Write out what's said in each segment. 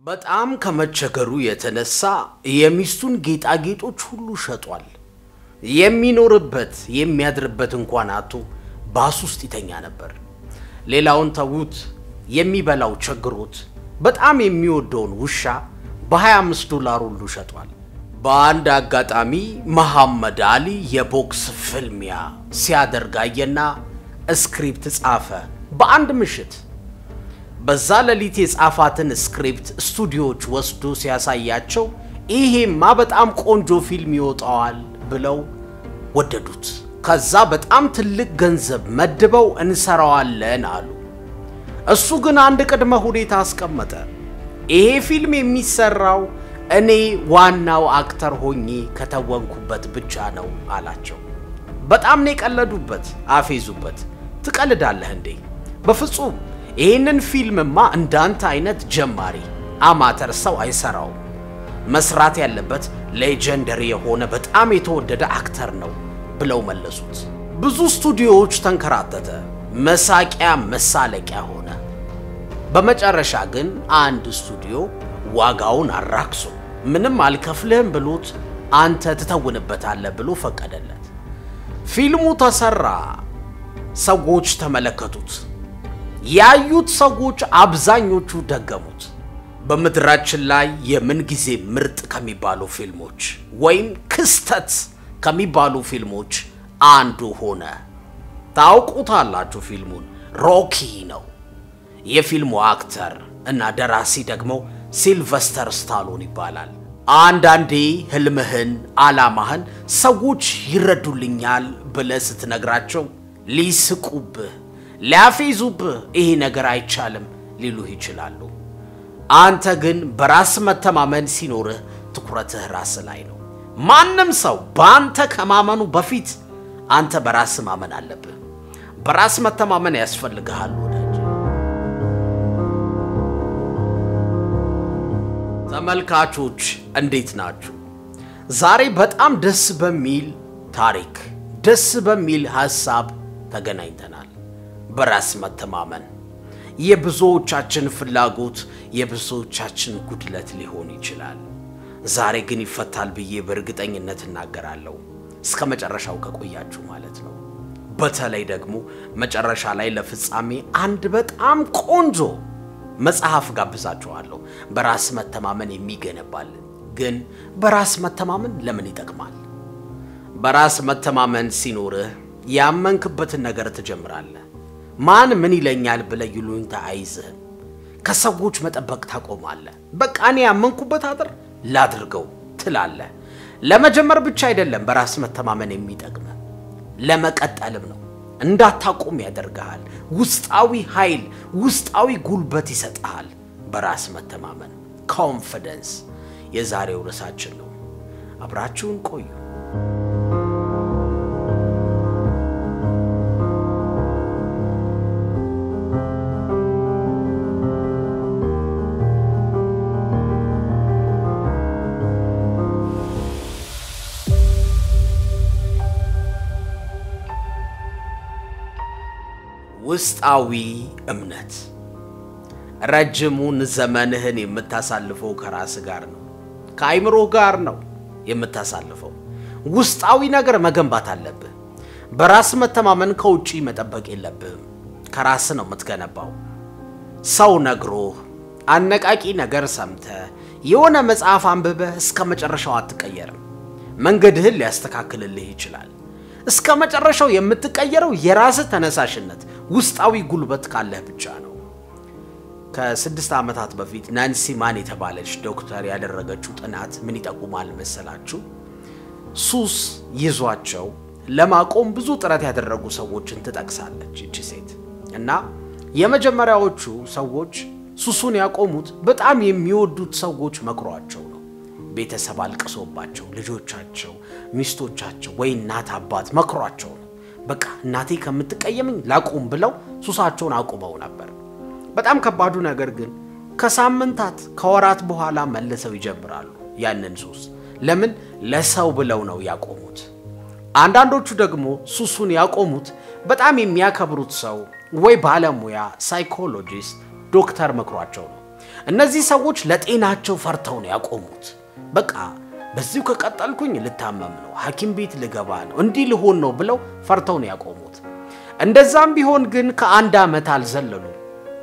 በጣም ከመቸገሩ የተነሳ የሚስቱን ጌጣጌጦች ሁሉ ሸጧል። የሚኖርበት የሚያድርበት እንኳን አቶ ባስ ውስጥ ይተኛ ነበር። ሌላውን ተዉት፣ የሚበላው ቸግሮት በጣም የሚወደውን ውሻ በ25 ዶላር ሁሉ ሸጧል። በአንድ አጋጣሚ መሐመድ አሊ የቦክስ ፍልሚያ ሲያደርግ አየና ስክሪፕት ጻፈ በአንድ ምሽት። በዛ ሌሊት የጻፋትን ስክሪፕት ስቱዲዮዎች ወስዶ ሲያሳያቸው ይሄማ በጣም ቆንጆ ፊልም ይወጣዋል ብለው ወደዱት። ከዛ በጣም ትልቅ ገንዘብ መድበው እንሰራዋለን አሉ። እሱ ግን አንድ ቅድመ ሁኔታ አስቀመጠ። ይሄ ፊልም የሚሰራው እኔ ዋናው አክተር ሆኜ ከተወንኩበት ብቻ ነው አላቸው። በጣም ነው የቀለዱበት፣ አፌዙበት። ትቀልዳለህ እንዴ? በፍጹም ይህንን ፊልምማ እንዳንተ አይነት ጀማሪ አማተር ሰው አይሰራውም። መስራት ያለበት ሌጀንደሪ የሆነ በጣም የተወደደ አክተር ነው ብለው መለሱት። ብዙ ስቱዲዮዎች ተንከራተተ፣ መሳቂያ መሳለቂያ ሆነ። በመጨረሻ ግን አንድ ስቱዲዮ ዋጋውን አራክሶ ምንም አልከፍልህም ብሎት አንተ ትተውንበታለህ ብሎ ፈቀደለት። ፊልሙ ተሰራ፣ ሰዎች ተመለከቱት። ያዩት ሰዎች አብዛኞቹ ደገሙት። በምድራችን ላይ የምንጊዜ ምርጥ ከሚባሉ ፊልሞች ወይም ክስተት ከሚባሉ ፊልሞች አንዱ ሆነ። ታውቁታላችሁ፣ ፊልሙን ሮኪ ነው። የፊልሙ አክተር እና ደራሲ ደግሞ ሲልቨስተር ስታሎን ይባላል። አንዳንዴ ህልምህን፣ ዓላማህን ሰዎች ይረዱልኛል ብለህ ስትነግራቸው ሊስቁብህ፣ ሊያፌዙብህ ይሄ ነገር አይቻልም ሊሉህ ይችላሉ። አንተ ግን በራስ መተማመን ሲኖርህ ትኩረትህ ራስ ላይ ነው። ማንም ሰው በአንተ ከማመኑ በፊት አንተ በራስ ማመን አለብህ። በራስ መተማመን ያስፈልግሃል ወዳጅ። ተመልካቾች እንዴት ናችሁ? ዛሬ በጣም ደስ በሚል ታሪክ፣ ደስ በሚል ሐሳብ ተገናኝተናል። በራስ መተማመን የብዙዎቻችን ፍላጎት፣ የብዙዎቻችን ጉድለት ሊሆን ይችላል። ዛሬ ግን ይፈታል ብዬ በእርግጠኝነት እናገራለሁ። እስከ መጨረሻው ከቆያችሁ ማለት ነው። በተለይ ደግሞ መጨረሻ ላይ ለፍጻሜ አንድ በጣም ቆንጆ መጽሐፍ ጋብዛችኋለሁ። በራስ መተማመን የሚገነባልን። ግን በራስ መተማመን ለምን ይጠቅማል? በራስ መተማመን ሲኖርህ ያመንክበትን ነገር ትጀምራለህ። ማን ምን ይለኛል ብለህ ይሉኝታ አይዝህም። ከሰዎች መጠበቅ ታቆማለህ። በቃ እኔ ያመንኩበት አጥር ላድርገው ትላለህ። ለመጀመር ብቻ አይደለም በራስ መተማመን የሚጠቅም ለመቀጠልም ነው። እንዳታቆም ያደርግሃል። ውስጣዊ ኃይል፣ ውስጣዊ ጉልበት ይሰጥሃል። በራስ መተማመን ኮንፊደንስ የዛሬው ርዕሳችን ነው። አብራችሁን ቆዩ። ውስጣዊ እምነት ረጅሙን ዘመንህን የምታሳልፈው ከራስ ጋር ነው፣ ከአይምሮ ጋር ነው የምታሳልፈው። ውስጣዊ ነገር መገንባት አለብህ። በራስ መተማመን ከውጪ መጠበቅ የለብህም። ከራስ ነው የምትገነባው። ሰው ነግሮህ፣ አነቃቂ ነገር ሰምተህ፣ የሆነ መጽሐፍ አንብበህ እስከ መጨረሻው አትቀየርም። መንገድህን ሊያስተካክልልህ ይችላል። እስከ መጨረሻው የምትቀየረው የራስህ ተነሳሽነት ውስጣዊ ጉልበት ካለህ ብቻ ነው። ከስድስት ዓመታት በፊት ናንሲ ማን የተባለች ዶክተር ያደረገችው ጥናት ምን ይጠቁማል መሰላችሁ? ሱስ ይዟቸው ለማቆም ብዙ ጥረት ያደረጉ ሰዎችን ትጠቅሳለች ይቺ ሴት እና የመጀመሪያዎቹ ሰዎች ሱሱን ያቆሙት በጣም የሚወዱት ሰዎች መክሯቸው ነው። ቤተሰብ አልቅሶባቸው፣ ልጆቻቸው፣ ሚስቶቻቸው ወይ እናት አባት መክሯቸው ነው። በቃ እናቴ ከምትቀየምኝ ላቁም ብለው ሱሳቸውን አቁመው ነበር። በጣም ከባዱ ነገር ግን ከሳምንታት ከወራት በኋላ መልሰው ይጀምራሉ ያንን ሱስ። ለምን? ለሰው ብለው ነው ያቆሙት። አንዳንዶቹ ደግሞ ሱሱን ያቆሙት በጣም የሚያከብሩት ሰው ወይ ባለሙያ፣ ሳይኮሎጂስት፣ ዶክተር መክሯቸው ነው። እነዚህ ሰዎች ለጤናቸው ፈርተው ነው ያቆሙት። በቃ በዚሁ ከቀጠልኩኝ ልታመም ነው፣ ሐኪም ቤት ልገባ ነው፣ እንዲህ ልሆን ነው ብለው ፈርተው ነው ያቆሙት። እንደዛም ቢሆን ግን ከአንድ ዓመት አልዘለሉም፣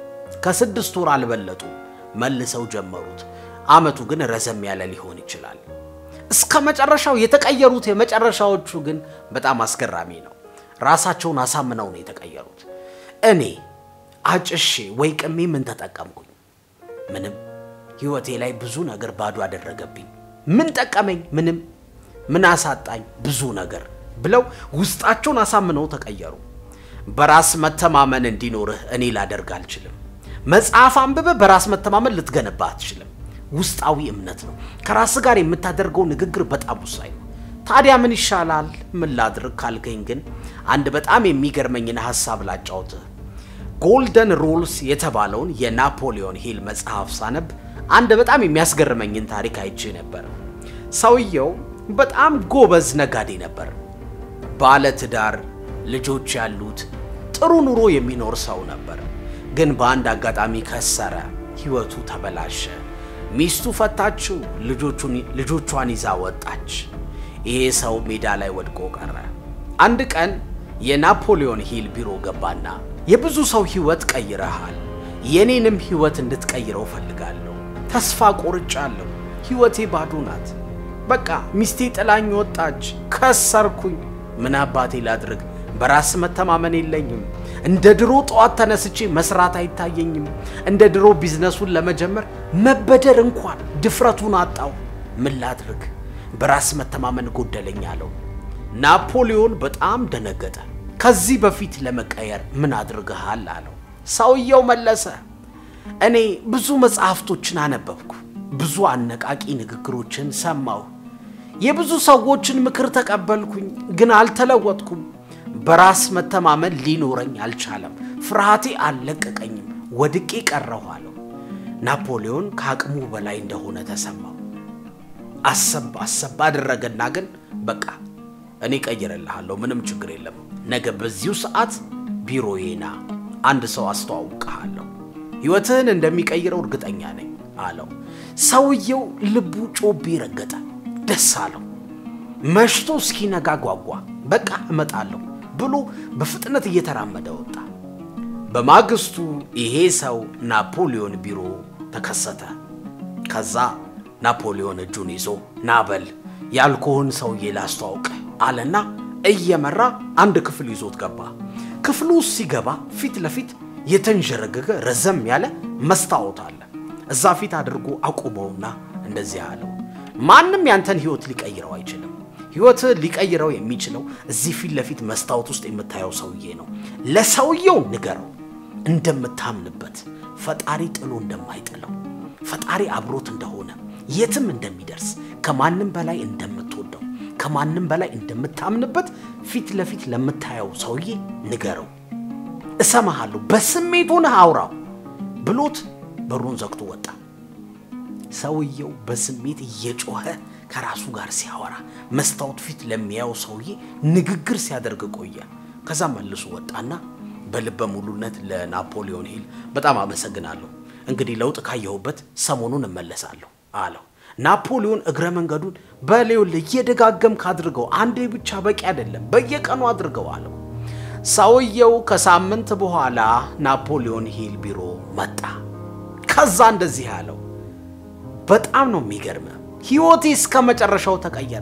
ከስድስት ወር አልበለጡም። መልሰው ጀመሩት። ዓመቱ ግን ረዘም ያለ ሊሆን ይችላል። እስከ መጨረሻው የተቀየሩት የመጨረሻዎቹ ግን በጣም አስገራሚ ነው። ራሳቸውን አሳምነው ነው የተቀየሩት። እኔ አጭሼ ወይ ቅሜ ምን ተጠቀምኩኝ? ምንም። ሕይወቴ ላይ ብዙ ነገር ባዶ አደረገብኝ። ምን ጠቀመኝ? ምንም። ምን አሳጣኝ? ብዙ ነገር ብለው ውስጣቸውን አሳምነው ተቀየሩ። በራስ መተማመን እንዲኖርህ እኔ ላደርግ አልችልም። መጽሐፍ አንብበህ በራስ መተማመን ልትገነባ አትችልም። ውስጣዊ እምነት ነው። ከራስ ጋር የምታደርገው ንግግር በጣም ወሳኝ ነው። ታዲያ ምን ይሻላል? ምን ላድርግ ካልከኝ ግን አንድ በጣም የሚገርመኝን ሀሳብ ላጫውትህ። ጎልደን ሩልስ የተባለውን የናፖሊዮን ሂል መጽሐፍ ሳነብ አንድ በጣም የሚያስገርመኝን ታሪክ አይቼ ነበር። ሰውየው በጣም ጎበዝ ነጋዴ ነበር። ባለ ትዳር፣ ልጆች ያሉት ጥሩ ኑሮ የሚኖር ሰው ነበር። ግን በአንድ አጋጣሚ ከሰረ፣ ህይወቱ ተበላሸ። ሚስቱ ፈታችው፣ ልጆቿን ይዛ ወጣች። ይሄ ሰው ሜዳ ላይ ወድቆ ቀረ። አንድ ቀን የናፖሊዮን ሂል ቢሮ ገባና የብዙ ሰው ህይወት ቀይረሃል፣ የኔንም ህይወት እንድትቀይረው ፈልጋለሁ። ተስፋ ቆርጫለሁ። ህይወቴ ባዶ ናት። በቃ ሚስቴ ጥላኝ ወጣች፣ ከሰርኩኝ። ምን አባቴ ላድርግ? በራስ መተማመን የለኝም። እንደ ድሮ ጠዋት ተነስቼ መስራት አይታየኝም። እንደ ድሮ ቢዝነሱን ለመጀመር መበደር እንኳን ድፍረቱን አጣው። ምን ላድርግ? በራስ መተማመን ጎደለኝ አለው። ናፖሊዮን በጣም ደነገጠ። ከዚህ በፊት ለመቀየር ምን አድርገሃል አለው። ሰውየው መለሰ፣ እኔ ብዙ መጽሐፍቶችን አነበብኩ፣ ብዙ አነቃቂ ንግግሮችን ሰማሁ፣ የብዙ ሰዎችን ምክር ተቀበልኩኝ፣ ግን አልተለወጥኩም። በራስ መተማመን ሊኖረኝ አልቻለም። ፍርሃቴ አልለቀቀኝም። ወድቄ ቀረሁ አለው። ናፖሊዮን ከአቅሙ በላይ እንደሆነ ተሰማው። አሰብ አሰብ አደረገና ግን በቃ እኔ ቀይርልሃለሁ፣ ምንም ችግር የለም። ነገ በዚሁ ሰዓት ቢሮዬ ና፣ አንድ ሰው አስተዋውቅሃለሁ፣ ሕይወትህን እንደሚቀይረው እርግጠኛ ነኝ አለው። ሰውየው ልቡ ጮቤ ረገጠ፣ ደስ አለው። መሽቶ እስኪነጋ ጓጓ። በቃ እመጣለሁ ብሎ በፍጥነት እየተራመደ ወጣ። በማግስቱ ይሄ ሰው ናፖሊዮን ቢሮ ተከሰተ። ከዛ ናፖሊዮን እጁን ይዞ ናበል ያልኩህን ሰውዬ ላስተዋውቅ አለና እየመራ አንድ ክፍል ይዞት ገባ። ክፍሉ ውስጥ ሲገባ ፊት ለፊት የተንዠረገገ ረዘም ያለ መስታወት አለ። እዛ ፊት አድርጎ አቁመውና እንደዚህ አለው፣ ማንም ያንተን ህይወት ሊቀይረው አይችልም። ህይወትህ ሊቀይረው የሚችለው እዚህ ፊት ለፊት መስታወት ውስጥ የምታየው ሰውዬ ነው። ለሰውየው ንገረው እንደምታምንበት፣ ፈጣሪ ጥሎ እንደማይጥለው፣ ፈጣሪ አብሮት እንደሆነ፣ የትም እንደሚደርስ፣ ከማንም በላይ እንደምትወደው፣ ከማንም በላይ እንደምታምንበት ፊት ለፊት ለምታየው ሰውዬ ንገረው። እሰማሃለሁ፣ በስሜት ሆነህ አውራው ብሎት በሩን ዘግቶ ወጣ። ሰውየው በስሜት እየጮኸ ከራሱ ጋር ሲያወራ መስታወት ፊት ለሚያየው ሰውዬ ንግግር ሲያደርግ ቆየ። ከዛ መልሶ ወጣና በልበ ሙሉነት ለናፖሊዮን ሂል በጣም አመሰግናለሁ፣ እንግዲህ ለውጥ ካየሁበት ሰሞኑን እመለሳለሁ አለው። ናፖሊዮን እግረ መንገዱን በሌውል እየደጋገምክ አድርገው፣ አንዴ ብቻ በቂ አይደለም፣ በየቀኑ አድርገው አለው። ሰውየው ከሳምንት በኋላ ናፖሊዮን ሂል ቢሮ መጣ። ከዛ እንደዚህ አለው፣ በጣም ነው የሚገርመ ሕይወቴ እስከ መጨረሻው ተቀየረ።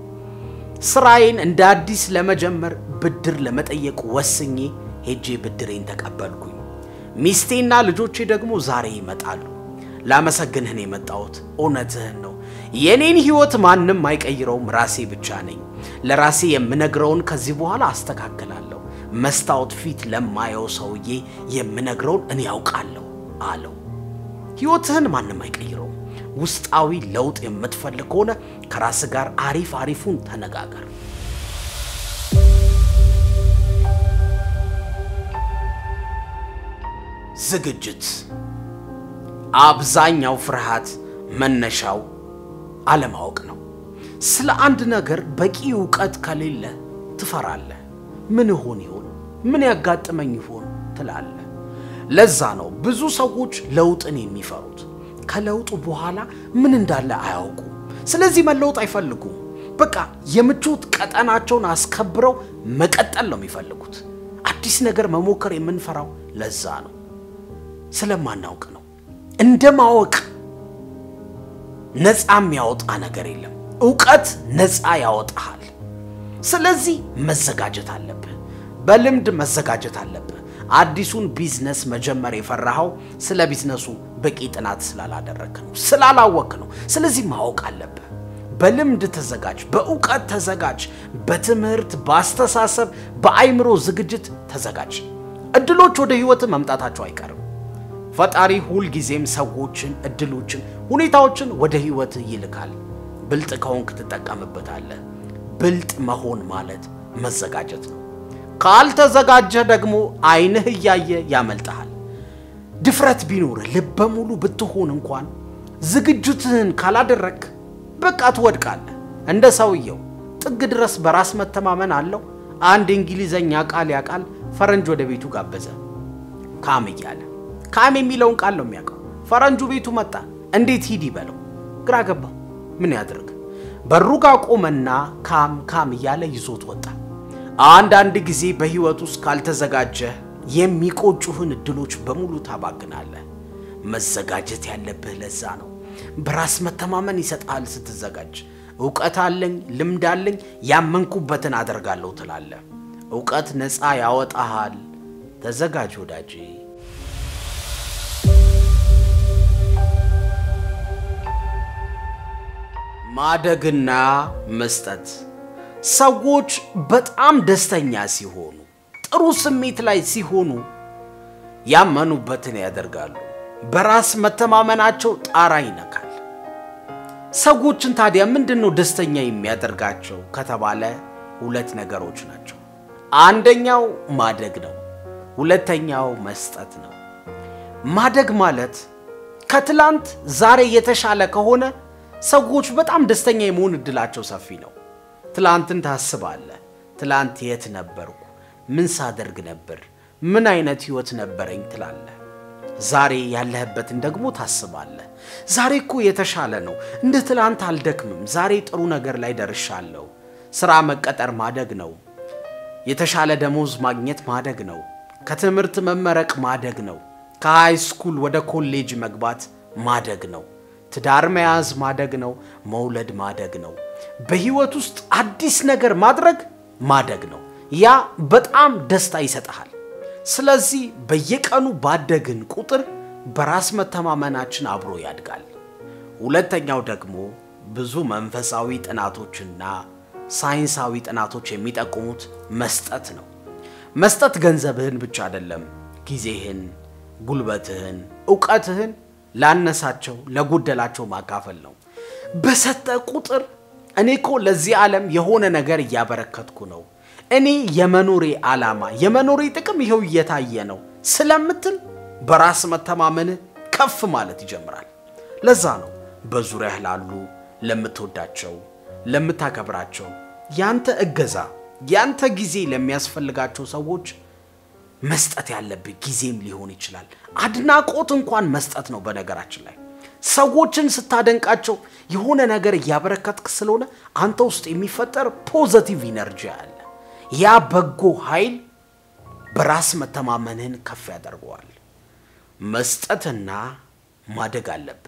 ስራዬን እንደ አዲስ ለመጀመር ብድር ለመጠየቅ ወስኜ ሄጄ ብድሬን ተቀበልኩኝ። ሚስቴና ልጆቼ ደግሞ ዛሬ ይመጣሉ። ላመሰግንህን የመጣሁት እውነትህን ነው። የኔን ሕይወት ማንም አይቀይረውም፣ ራሴ ብቻ ነኝ። ለራሴ የምነግረውን ከዚህ በኋላ አስተካክላለሁ። መስታወት ፊት ለማየው ሰውዬ የምነግረውን እኔ ያውቃለሁ አለው። ሕይወትህን ማንም አይቀይረውም። ውስጣዊ ለውጥ የምትፈልግ ከሆነ ከራስ ጋር አሪፍ አሪፉን ተነጋገር። ዝግጅት። አብዛኛው ፍርሃት መነሻው አለማወቅ ነው። ስለ አንድ ነገር በቂ እውቀት ከሌለ ትፈራለህ። ምን ይሆን ይሆን? ምን ያጋጥመኝ ይሆን ትላለህ። ለዛ ነው ብዙ ሰዎች ለውጥን የሚፈሩት። ከለውጡ በኋላ ምን እንዳለ አያውቁም። ስለዚህ መለወጥ አይፈልጉም። በቃ የምቾት ቀጠናቸውን አስከብረው መቀጠል ነው የሚፈልጉት። አዲስ ነገር መሞከር የምንፈራው ለዛ ነው፣ ስለማናውቅ ነው። እንደ ማወቅ ነፃ የሚያወጣ ነገር የለም። እውቀት ነፃ ያወጣሃል። ስለዚህ መዘጋጀት አለብህ። በልምድ መዘጋጀት አለብህ። አዲሱን ቢዝነስ መጀመር የፈራኸው ስለ ቢዝነሱ በቂ ጥናት ስላላደረግህ ነው፣ ስላላወቅ ነው። ስለዚህ ማወቅ አለብህ። በልምድ ተዘጋጅ፣ በእውቀት ተዘጋጅ፣ በትምህርት፣ በአስተሳሰብ፣ በአይምሮ ዝግጅት ተዘጋጅ። እድሎች ወደ ህይወት መምጣታቸው አይቀርም። ፈጣሪ ሁልጊዜም ሰዎችን፣ እድሎችን፣ ሁኔታዎችን ወደ ህይወት ይልካል። ብልጥ ከሆንክ ትጠቀምበታለህ። ብልጥ መሆን ማለት መዘጋጀት ነው። ካልተዘጋጀህ ደግሞ አይንህ እያየ ያመልጠሃል። ድፍረት ቢኖርህ ልበ ሙሉ ብትሆን እንኳን ዝግጅትህን ካላደረግ በቃ ትወድቃለህ። እንደ ሰውየው ጥግ ድረስ በራስ መተማመን አለው። አንድ እንግሊዘኛ ቃል ያውቃል። ፈረንጅ ወደ ቤቱ ጋበዘ። ካም እያለ ካም የሚለውን ቃል ነው የሚያውቀው። ፈረንጁ ቤቱ መጣ። እንዴት ሂድ ይበለው? ግራ ገባው። ምን ያድርግ? በሩ ጋር ቆመና ካም ካም እያለ ይዞት ወጣ። አንዳንድ ጊዜ በህይወት ውስጥ ካልተዘጋጀህ የሚቆጩህን እድሎች በሙሉ ታባግናለህ። መዘጋጀት ያለብህ ለዛ ነው። በራስ መተማመን ይሰጥሃል ስትዘጋጅ። እውቀት አለኝ፣ ልምድ አለኝ፣ ያመንኩበትን አደርጋለሁ ትላለህ። እውቀት ነፃ ያወጣሃል። ተዘጋጅ ወዳጄ። ማደግና መስጠት ሰዎች በጣም ደስተኛ ሲሆኑ፣ ጥሩ ስሜት ላይ ሲሆኑ ያመኑበትን ያደርጋሉ። በራስ መተማመናቸው ጣራ ይነካል። ሰዎችን ታዲያ ምንድን ነው ደስተኛ የሚያደርጋቸው ከተባለ ሁለት ነገሮች ናቸው። አንደኛው ማደግ ነው። ሁለተኛው መስጠት ነው። ማደግ ማለት ከትላንት ዛሬ የተሻለ ከሆነ ሰዎች በጣም ደስተኛ የመሆን እድላቸው ሰፊ ነው። ትላንትን ታስባለህ። ትላንት የት ነበርኩ? ምን ሳደርግ ነበር? ምን አይነት ህይወት ነበረኝ ትላለህ። ዛሬ ያለህበትን ደግሞ ታስባለህ። ዛሬ እኮ የተሻለ ነው፣ እንደ ትላንት አልደክምም፣ ዛሬ ጥሩ ነገር ላይ ደርሻለሁ። ስራ መቀጠር ማደግ ነው። የተሻለ ደሞዝ ማግኘት ማደግ ነው። ከትምህርት መመረቅ ማደግ ነው። ከሃይ ስኩል ወደ ኮሌጅ መግባት ማደግ ነው። ትዳር መያዝ ማደግ ነው። መውለድ ማደግ ነው። በህይወት ውስጥ አዲስ ነገር ማድረግ ማደግ ነው። ያ በጣም ደስታ ይሰጥሃል። ስለዚህ በየቀኑ ባደግን ቁጥር በራስ መተማመናችን አብሮ ያድጋል። ሁለተኛው ደግሞ ብዙ መንፈሳዊ ጥናቶችና ሳይንሳዊ ጥናቶች የሚጠቁሙት መስጠት ነው። መስጠት ገንዘብህን ብቻ አይደለም፣ ጊዜህን፣ ጉልበትህን፣ እውቀትህን ላነሳቸው ለጎደላቸው ማካፈል ነው። በሰጠ ቁጥር እኔ እኮ ለዚህ ዓለም የሆነ ነገር እያበረከትኩ ነው፣ እኔ የመኖሬ ዓላማ የመኖሬ ጥቅም ይኸው እየታየ ነው ስለምትል በራስ መተማመንህ ከፍ ማለት ይጀምራል። ለዛ ነው በዙሪያህ ላሉ ለምትወዳቸው፣ ለምታከብራቸው ያንተ እገዛ ያንተ ጊዜ ለሚያስፈልጋቸው ሰዎች መስጠት ያለብህ ጊዜም ሊሆን ይችላል። አድናቆት እንኳን መስጠት ነው። በነገራችን ላይ ሰዎችን ስታደንቃቸው የሆነ ነገር እያበረከትክ ስለሆነ አንተ ውስጥ የሚፈጠር ፖዘቲቭ ኢነርጂ አለ። ያ በጎ ኃይል በራስ መተማመንህን ከፍ ያደርገዋል። መስጠትና ማደግ አለብህ።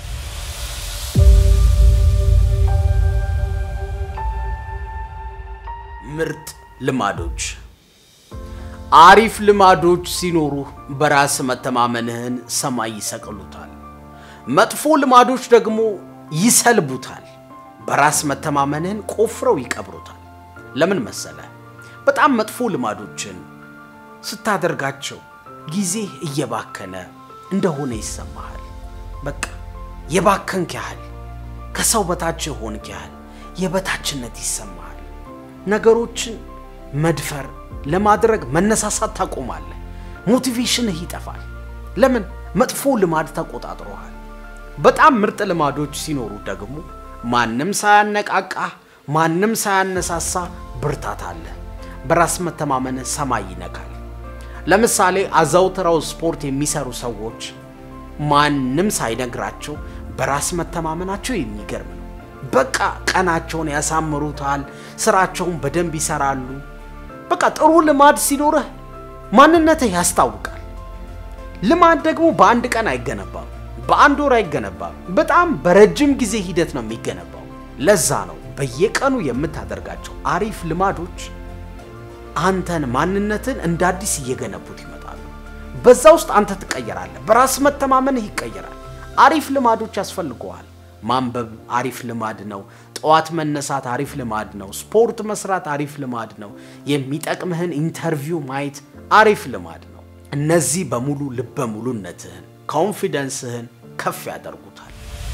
ምርጥ ልማዶች አሪፍ ልማዶች ሲኖሩ በራስ መተማመንህን ሰማይ ይሰቅሉታል። መጥፎ ልማዶች ደግሞ ይሰልቡታል። በራስ መተማመንህን ቆፍረው ይቀብሩታል። ለምን መሰለ? በጣም መጥፎ ልማዶችን ስታደርጋቸው ጊዜህ እየባከነ እንደሆነ ይሰማሃል። በቃ የባከንክ ያህል ከሰው በታች የሆንክ ያህል የበታችነት ይሰማሃል። ነገሮችን መድፈር ለማድረግ መነሳሳት ታቆማለህ። ሞቲቬሽንህ ይጠፋል። ለምን? መጥፎ ልማድ ተቆጣጥሮሃል። በጣም ምርጥ ልማዶች ሲኖሩ ደግሞ ማንም ሳያነቃቃህ፣ ማንም ሳያነሳሳ ብርታት አለ። በራስ መተማመንህ ሰማይ ይነካል። ለምሳሌ አዘውትረው ስፖርት የሚሰሩ ሰዎች ማንም ሳይነግራቸው በራስ መተማመናቸው የሚገርም ነው። በቃ ቀናቸውን ያሳምሩታል፣ ስራቸውን በደንብ ይሰራሉ። በቃ ጥሩ ልማድ ሲኖርህ ማንነትህ ያስታውቃል። ልማድ ደግሞ በአንድ ቀን አይገነባም፣ በአንድ ወር አይገነባም። በጣም በረጅም ጊዜ ሂደት ነው የሚገነባው። ለዛ ነው በየቀኑ የምታደርጋቸው አሪፍ ልማዶች አንተን ማንነትን እንደ አዲስ እየገነቡት ይመጣሉ። በዛ ውስጥ አንተ ትቀየራለህ፣ በራስ መተማመንህ ይቀየራል። አሪፍ ልማዶች ያስፈልገዋል። ማንበብ አሪፍ ልማድ ነው። ጠዋት መነሳት አሪፍ ልማድ ነው። ስፖርት መስራት አሪፍ ልማድ ነው። የሚጠቅምህን ኢንተርቪው ማየት አሪፍ ልማድ ነው። እነዚህ በሙሉ ልበ ሙሉነትህን ኮንፊደንስህን ከፍ ያደርጉታል።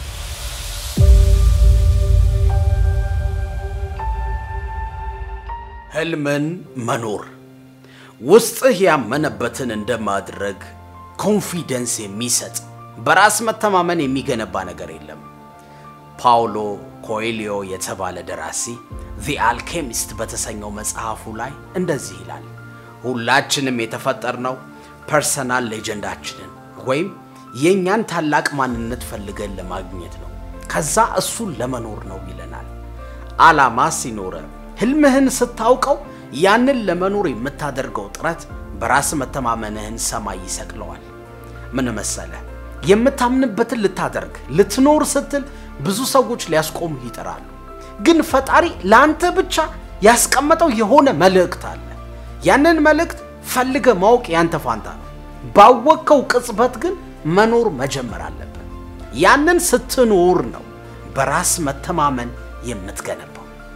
ህልምን መኖር ውስጥህ ያመነበትን እንደማድረግ ኮንፊደንስ የሚሰጥ በራስ መተማመን የሚገነባ ነገር የለም። ፓውሎ ኮኤሊዮ የተባለ ደራሲ ዚ አልኬሚስት በተሰኘው መጽሐፉ ላይ እንደዚህ ይላል። ሁላችንም የተፈጠርነው ፐርሰናል ሌጀንዳችንን ወይም የእኛን ታላቅ ማንነት ፈልገን ለማግኘት ነው። ከዛ እሱን ለመኖር ነው ይለናል። ዓላማ ሲኖረ ህልምህን ስታውቀው ያንን ለመኖር የምታደርገው ጥረት በራስ መተማመንህን ሰማይ ይሰቅለዋል። ምን መሰለ፣ የምታምንበትን ልታደርግ ልትኖር ስትል ብዙ ሰዎች ሊያስቆሙህ ይጥራሉ። ግን ፈጣሪ ለአንተ ብቻ ያስቀመጠው የሆነ መልእክት አለ። ያንን መልእክት ፈልገ ማወቅ ያንተ ፋንታ ነው። ባወቅከው ቅጽበት ግን መኖር መጀመር አለብን። ያንን ስትኖር ነው በራስ መተማመን የምትገነባው።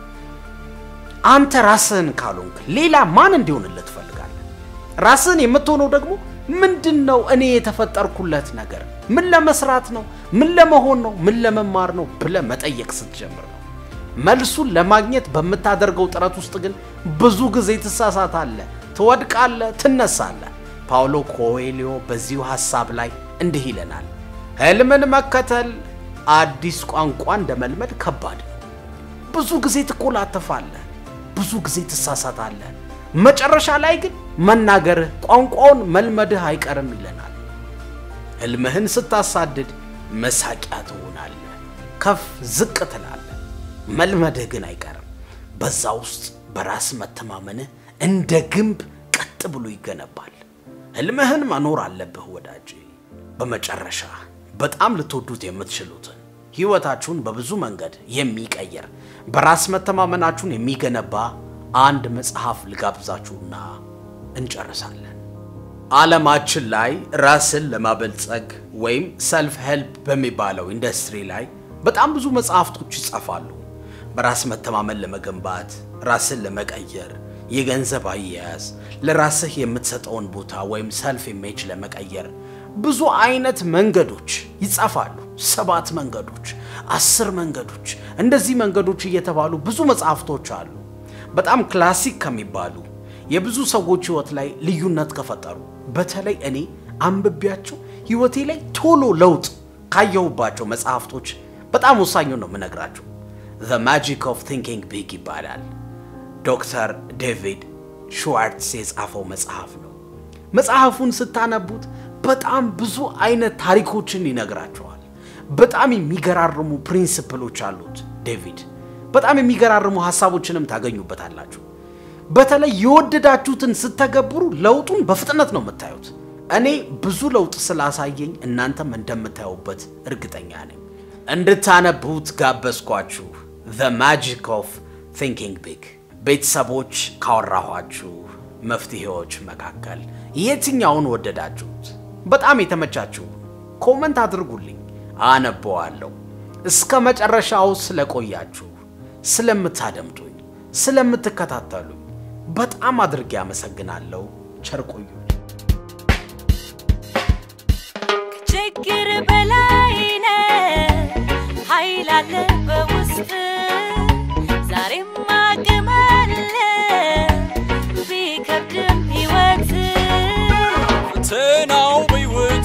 አንተ ራስህን ካልሆንክ ሌላ ማን እንዲሆንልህ ትፈልጋለህ? ራስህን የምትሆነው ደግሞ ምንድን ነው? እኔ የተፈጠርኩለት ነገር ምን ለመስራት ነው? ምን ለመሆን ነው? ምን ለመማር ነው ብለህ መጠየቅ ስትጀምር ነው። መልሱን ለማግኘት በምታደርገው ጥረት ውስጥ ግን ብዙ ጊዜ ትሳሳታለህ፣ ትወድቃለህ፣ ትነሳለህ። ፓውሎ ኮኤሊዮ በዚሁ ሐሳብ ላይ እንዲህ ይለናል። ህልምን መከተል አዲስ ቋንቋ እንደ መልመድ ከባድ ነው። ብዙ ጊዜ ትኮላተፋለህ፣ ብዙ ጊዜ ትሳሳታለህ። መጨረሻ ላይ ግን መናገርህ ቋንቋውን መልመድህ አይቀርም ይለናል። ህልምህን ስታሳድድ መሳቂያ ትሆናለህ፣ ከፍ ዝቅ ትላለህ። መልመድህ ግን አይቀርም። በዛ ውስጥ በራስ መተማመንህ እንደ ግንብ ቀጥ ብሎ ይገነባል። ህልምህን መኖር አለብህ ወዳጅ። በመጨረሻ በጣም ልትወዱት የምትችሉትን ህይወታችሁን በብዙ መንገድ የሚቀየር በራስ መተማመናችሁን የሚገነባ አንድ መጽሐፍ ልጋብዛችሁና እንጨርሳለን። ዓለማችን ላይ ራስን ለማበልጸግ ወይም ሰልፍ ሄልፕ በሚባለው ኢንዱስትሪ ላይ በጣም ብዙ መጽሐፍቶች ይጻፋሉ። በራስ መተማመን ለመገንባት፣ ራስን ለመቀየር፣ የገንዘብ አያያዝ፣ ለራስህ የምትሰጠውን ቦታ ወይም ሰልፍ ኢሜጅ ለመቀየር ብዙ አይነት መንገዶች ይጻፋሉ። ሰባት መንገዶች፣ አስር መንገዶች፣ እንደዚህ መንገዶች እየተባሉ ብዙ መጽሐፍቶች አሉ። በጣም ክላሲክ ከሚባሉ የብዙ ሰዎች ህይወት ላይ ልዩነት ከፈጠሩ በተለይ እኔ አንብቤያቸው ህይወቴ ላይ ቶሎ ለውጥ ካየሁባቸው መጽሐፍቶች በጣም ወሳኙን ነው የምነግራቸው። ዘ ማጂክ ኦፍ ቲንኪንግ ቢግ ይባላል። ዶክተር ዴቪድ ሽዋርትስ የጻፈው መጽሐፍ ነው። መጽሐፉን ስታነቡት በጣም ብዙ አይነት ታሪኮችን ይነግራቸዋል። በጣም የሚገራርሙ ፕሪንስፕሎች አሉት ዴቪድ። በጣም የሚገራርሙ ሀሳቦችንም ታገኙበታላችሁ። በተለይ የወደዳችሁትን ስተገብሩ ለውጡን በፍጥነት ነው የምታዩት። እኔ ብዙ ለውጥ ስላሳየኝ እናንተም እንደምታዩበት እርግጠኛ ነኝ። እንድታነቡት ጋበዝኳችሁ። ዘ ማጂክ ኦፍ ቲንኪንግ ቢግ። ቤተሰቦች ካወራኋችሁ መፍትሄዎች መካከል የትኛውን ወደዳችሁት? በጣም የተመቻችሁ ኮመንት አድርጉልኝ፣ አነበዋለሁ። እስከ መጨረሻው ስለቆያችሁ፣ ስለምታደምጡኝ፣ ስለምትከታተሉኝ በጣም አድርጌ አመሰግናለሁ። ቸር ቆዩ። ከችግር በላይ ነህ፣ ኃይል አለ በውስጥ ዛሬም አቅም አለ ቢከብድም ሕይወት ፈተናው በሕይወት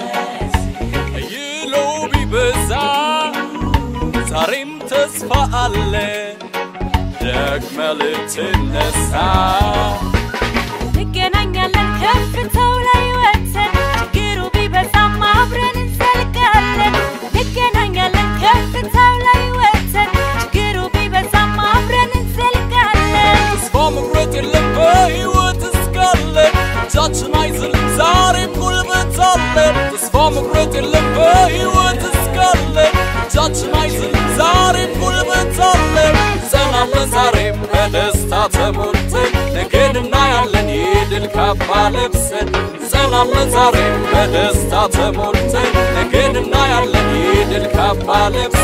አይሎ ቢበዛ ዛሬም ተስፋ አለ ደግመ ልትነሳ እንገናኛለን ከፍታው ላይ ወጥተን ችግሩ ቢበ ቢበዛም አብረን እንዘልቃለን እንገናኛለን ከፍታው ላይ ወጥተን ችግሩ ቢበዛም አብረን እንዘልቃለን ተስፋ መቁረጥ የለም በሕይወት እስካለን እጃችን አይዝልም ዛሬም ጉልበት አለን ተስፋ መቁረጥ የለም በሕይወት እስካለን እጃችን አይዝልም ዛሬም ጉልበት አለን እንጸናለን ዛሬም በደስታ ተሞልተን ነገን እናያለን የድል ካባ ለብሰን እንጸናለን ዛሬም በደስታ ተሞልተን ነገን እናያለን የድል ካባ ለብሰን